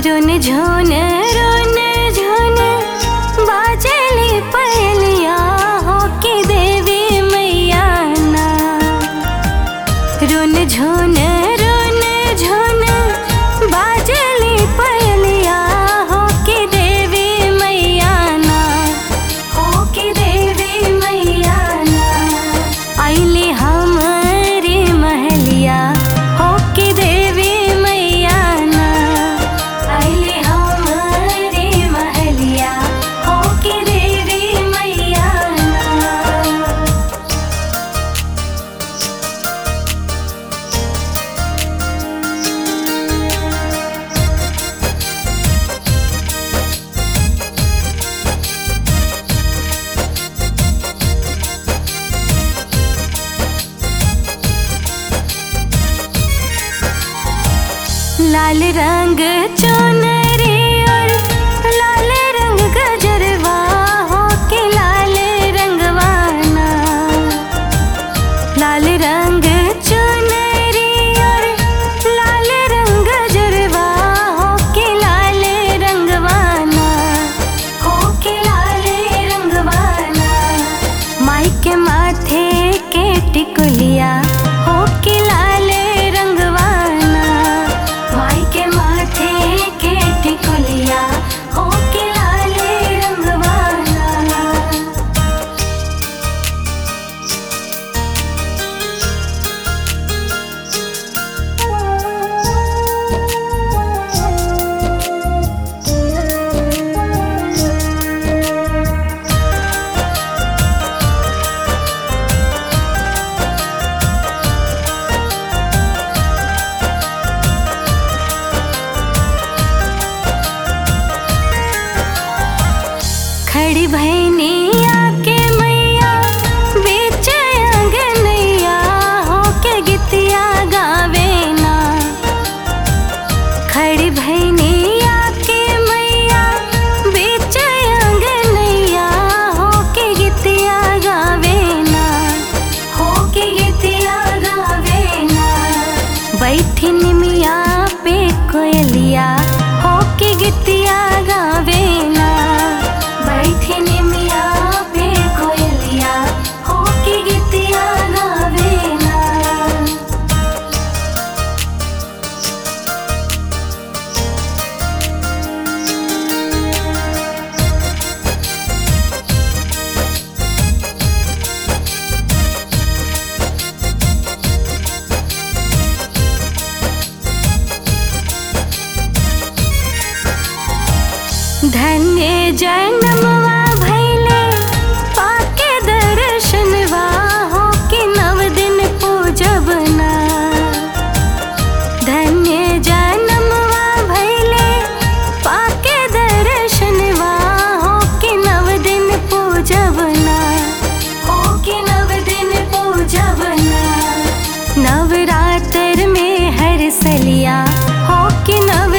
रुन झुन रुन झुन बाजली पहलिया हो के देवी मैया ना रुन झुन रुन झुन बाजली पहलिया हो के देवी मैया ना हो के देवी मैया ना आइली हमारी महलिया हो के देवी मैया ना आइली हमारी महलिया हो के देवी मैया ना लाल रंग चुनरी और लाल रंग गजरवा हो के लाल रंगवाना लाल रंग चुनरी और लाल रंग गजरवा हो के लाल रंगवाना हो के लाल रंगवाना माई के माथे के टिकुलिया हो के लाल रंगवाना माई के माथे के टिकुलिया हो के लाल रंगवाना खड़ी भैनी आके मैया बीच अंगनैया हो के गीतिया गावे ना खड़ी भैनी आके मैया बीच अंगनैया हो के गीतिया गावे ना हो के गीतिया गावे ना बैठी निमिया पे कोयलिया हो के गीतिया गावे ना बैठी निमिया पे कोयलिया हो के गीतिया गावे ना धन्य जन्मवा भैले पाके दर्शनवा हो के नव दिन पूजब ना धन्य जन्मवा भैले पाके दर्शनवा हो के नव दिन पूजब ना हो के नव दिन पूजब ना नवरात्र में हर सलिया हो के नव